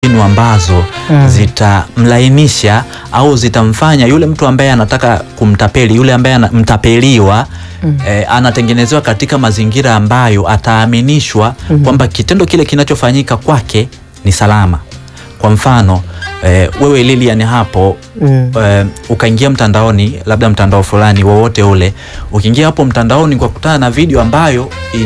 mbinu ambazo Mm. zitamlainisha au zitamfanya yule mtu ambaye anataka kumtapeli yule ambaye anamtapeliwa Mm. eh, anatengenezewa katika mazingira ambayo ataaminishwa Mhm. kwamba kitendo kile kinachofanyika kwake ni salama. Kwa mfano eh, wewe Lilian hapo Mm. eh, ukaingia mtandaoni, labda mtandao fulani wowote ule, ukiingia hapo mtandaoni kwa kutana na video ambayo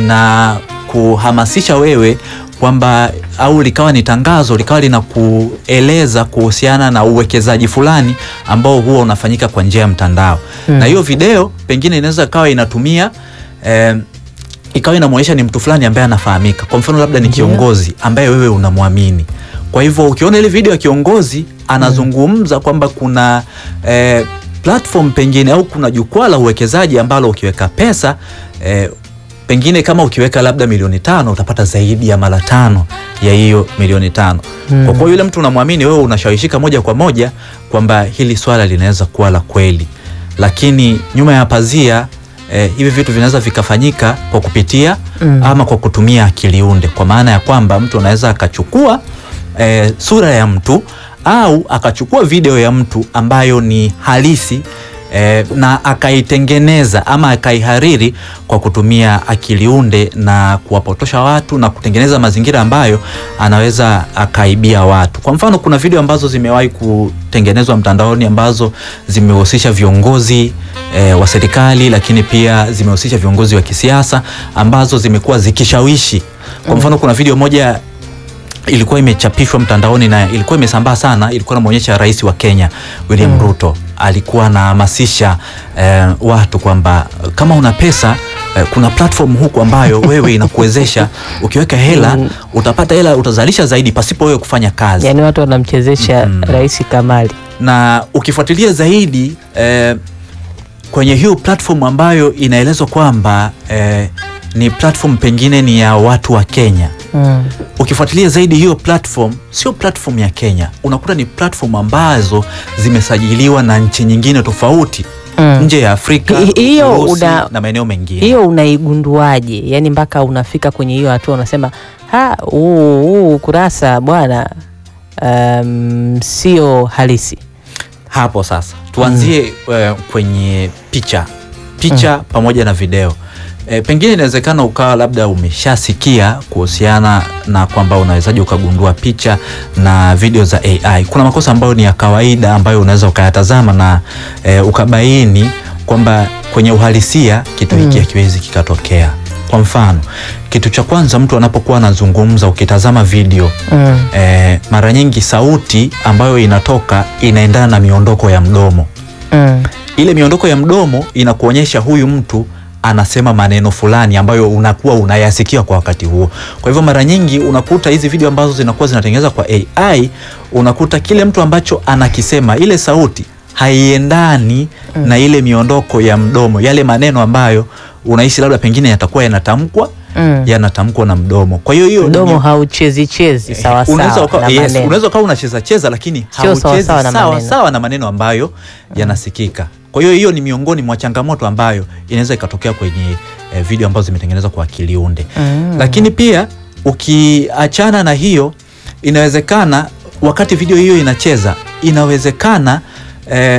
inakuhamasisha wewe kwamba au likawa ni tangazo likawa linakueleza kuhusiana na uwekezaji fulani ambao huwa unafanyika kwa njia ya mtandao Mm. na hiyo video pengine inaweza kawa inatumia eh, ikawa inamwonyesha ni mtu fulani ambaye anafahamika. Kwa mfano labda ni Ndio. kiongozi ambaye wewe unamwamini. Kwa hivyo ukiona ile video ya kiongozi anazungumza kwamba kuna eh, platform pengine au kuna jukwaa la uwekezaji ambalo ukiweka pesa eh, pengine kama ukiweka labda milioni tano utapata zaidi ya mara tano ya hiyo milioni tano. Mm. Kwa kuwa yule mtu unamwamini wewe, unashawishika moja kwa moja kwamba hili swala linaweza kuwa la kweli, lakini nyuma ya pazia eh, hivi vitu vinaweza vikafanyika kwa kupitia Mm. ama kwa kutumia akili unde, kwa maana ya kwamba mtu anaweza akachukua eh, sura ya mtu au akachukua video ya mtu ambayo ni halisi eh, na akaitengeneza ama akaihariri kwa kutumia akili unde na kuwapotosha watu na kutengeneza mazingira ambayo anaweza akaibia watu. Kwa mfano, kuna video ambazo zimewahi kutengenezwa mtandaoni ambazo zimehusisha viongozi eh, wa serikali, lakini pia zimehusisha viongozi wa kisiasa ambazo zimekuwa zikishawishi. Kwa mfano, kuna video moja ilikuwa imechapishwa mtandaoni na ilikuwa imesambaa sana. Ilikuwa inamuonyesha rais wa Kenya William Ruto alikuwa anahamasisha eh, watu kwamba kama una pesa eh, kuna platform huku ambayo wewe inakuwezesha ukiweka hela Mm. utapata hela, utazalisha zaidi pasipo wewe kufanya kazi Yaani watu wanamchezesha Mm. Rais Kamali. na ukifuatilia zaidi eh, kwenye hiyo platform ambayo inaelezwa kwamba eh, ni platform pengine ni ya watu wa Kenya Mm. ukifuatilia zaidi hiyo platform sio platform ya Kenya, unakuta ni platform ambazo zimesajiliwa na nchi nyingine tofauti Mm. nje ya Afrika, Hi- hiyo Urusi una- na maeneo mengine. Hiyo unaigunduaje? Yaani mpaka unafika kwenye hiyo hatua unasema ha, huu huu ukurasa bwana, um, sio halisi. Hapo sasa tuanzie eh, kwenye picha picha pamoja na video. E, pengine inawezekana ukawa labda umeshasikia kuhusiana na kwamba unawezaje ukagundua picha na video za AI. Kuna makosa ambayo ni ya kawaida ambayo unaweza ukayatazama na e, ukabaini kwamba kwenye uhalisia kitu hiki Mm. hakiwezi kikatokea. Kwa mfano, kitu cha kwanza mtu anapokuwa anazungumza, ukitazama video Mm. e, mara nyingi sauti ambayo inatoka inaendana na miondoko ya mdomo Mm. ile miondoko ya mdomo inakuonyesha huyu mtu anasema maneno fulani ambayo unakuwa unayasikia kwa wakati huo. Kwa hivyo mara nyingi unakuta hizi video ambazo zinakuwa zinatengenezwa kwa AI, unakuta kile mtu ambacho anakisema, ile sauti haiendani na ile miondoko ya mdomo, yale maneno ambayo unahisi labda pengine yatakuwa yanatamkwa Mm. yanatamkwa na mdomo. Kwa hiyo hiyo ni- Mdomo hauchezi chezi Eh, sawa unaweza sawa uka- na yes, maneno. unaweza ukawa unacheza cheza lakini Sio hauchezi sawa sawa na sawa maneno. sawa na maneno ambayo yanasikika. Kwa hiyo hiyo ni miongoni mwa changamoto ambayo inaweza ikatokea kwenye eh, video ambazo zimetengenezwa kwa akili unde. Mm. Lakini pia ukiachana na hiyo, inawezekana wakati video hiyo inacheza, inawezekana eh,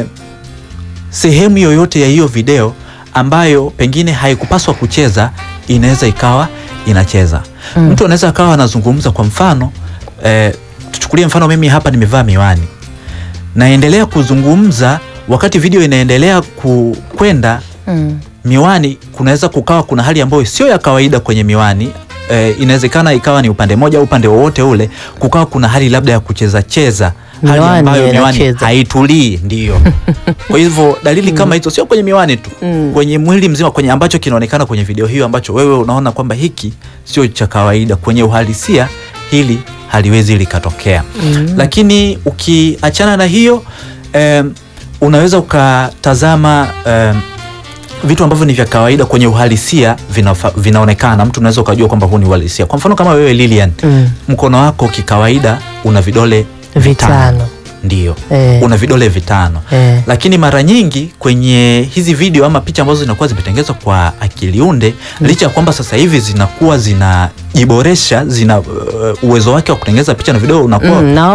sehemu yoyote ya hiyo video ambayo pengine haikupaswa kucheza inaweza ikawa inacheza. Mm. Mtu anaweza akawa anazungumza, kwa mfano eh, tuchukulie mfano, mimi hapa nimevaa miwani, naendelea kuzungumza wakati video inaendelea ku- kwenda Mm. miwani kunaweza kukawa kuna hali ambayo sio ya kawaida kwenye miwani. E, inawezekana ikawa ni upande moja au upande wowote ule, kukawa kuna hali labda ya kucheza cheza, hali Miwani ambayo miwani inacheza. haitulii. Ndio kwa hivyo dalili kama hizo sio kwenye miwani tu, Mm. kwenye mwili mzima, kwenye ambacho kinaonekana kwenye video hiyo, ambacho wewe unaona kwamba hiki sio cha kawaida, kwenye uhalisia hili haliwezi likatokea. Mm. Lakini ukiachana na hiyo em, unaweza ukatazama em, vitu ambavyo ni vya kawaida kwenye uhalisia vinafa, vinaonekana. Mtu unaweza ukajua kwamba huu ni uhalisia. Kwa mfano kama wewe Lilian, Mm. mkono wako kikawaida una vidole Vitano. ndio Eh. una vidole vitano Eh. lakini mara nyingi kwenye hizi video ama picha ambazo zinakuwa zimetengenezwa kwa akili unde licha ya kwamba sasa hivi zinakuwa zinajiboresha zina uh, uwezo wake wa kutengeneza picha na video unakuwa Mm, na